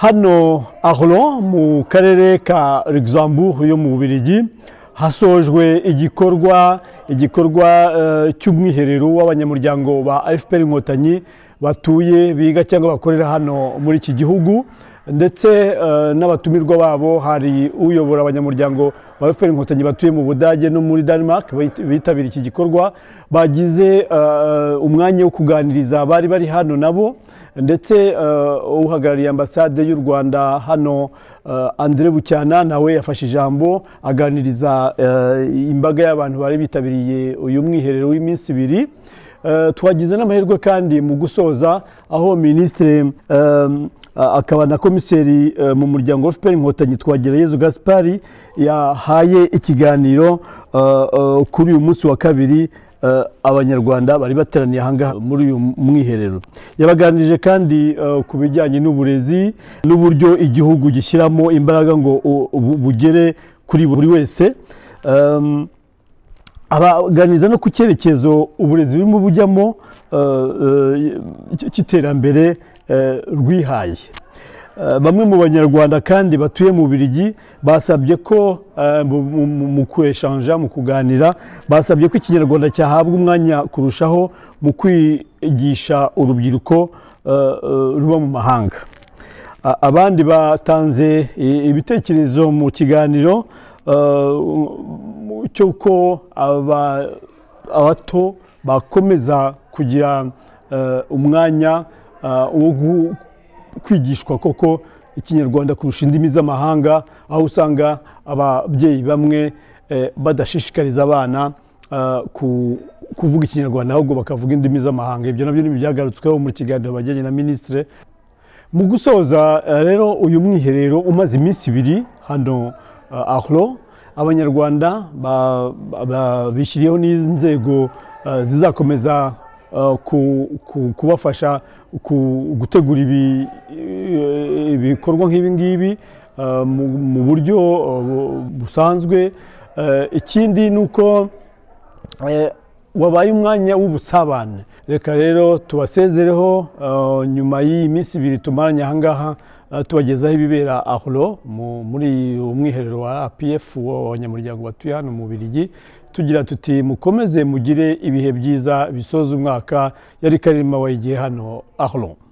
hano ahoro mu karere ka luxembourg yo mu bubiligi hasojwe igikorwa igikorwa cy'umwiherero w'abanyamuryango ba fpr inkotanyi batuye biga cyangwa bakorera hano muri iki gihugu ndetse n'abatumirwa babo hari uyobora abanyamuryango ba fpr inkotanyi batuye mu budage no muri denmark bitabira iki gikorwa bagize umwanya wo kuganiriza bari bari hano nabo ndetse uhagarariye ambasade y'u rwanda hano andre bucyana nawe yafashe ijambo aganiriza imbaga y'abantu bari bitabiriye uyu mwiherero w'iminsi ibiri twagize n'amahirwe kandi mu gusoza aho minisitiri akaba na komiseri mu muryango wa fpr inkotanyi twagerayezu gaspari yahaye ikiganiro kuri uyu munsi wa kabiri abanyarwanda bari bateraniye ahangaha muri uyu mwiherero yabaganirije kandi ku bijyanye n'uburezi n'uburyo igihugu gishyiramo imbaraga ngo bugere kuri buri wese abaganiriza no ku cyerekezo uburezi burimo bujyamo cy'iterambere rwihaye bamwe mu banyarwanda kandi batuye mu birigi basabye ko mu kweshanja mu kuganira basabye ko ikinyarwanda cyahabwa umwanya kurushaho mu kwigisha urubyiruko ruba mu mahanga abandi batanze ibitekerezo mu kiganiro cy'uko abato bakomeza kugira umwanya wo kwigishwa koko ikinyarwanda kurusha indimi z'amahanga aho usanga ababyeyi bamwe badashishikariza abana kuvuga ikinyarwanda ahubwo bakavuga indimi z'amahanga ibyo nabyo byagarutsweho mu kiganiro bajyanye na minisitire mu gusoza rero uyu mwiherero umaze iminsi ibiri hano ahoro abanyarwanda bishyiriyeho n'inzego zizakomeza kubafasha gutegura ibikorwa nk'ibi ngibi mu buryo busanzwe ikindi ni uko wabaye umwanya w'ubusabane reka rero tubasezereho nyuma y'iyi minsi ibiri tumaranye aha ngaha tubagezaho ibibera ahoro muri uwo mwiherero wa apf w'abanyamuryango batuye hano mu birigi tugira tuti mukomeze mugire ibihe byiza bisoza umwaka yari karima wayigiye hano ahoro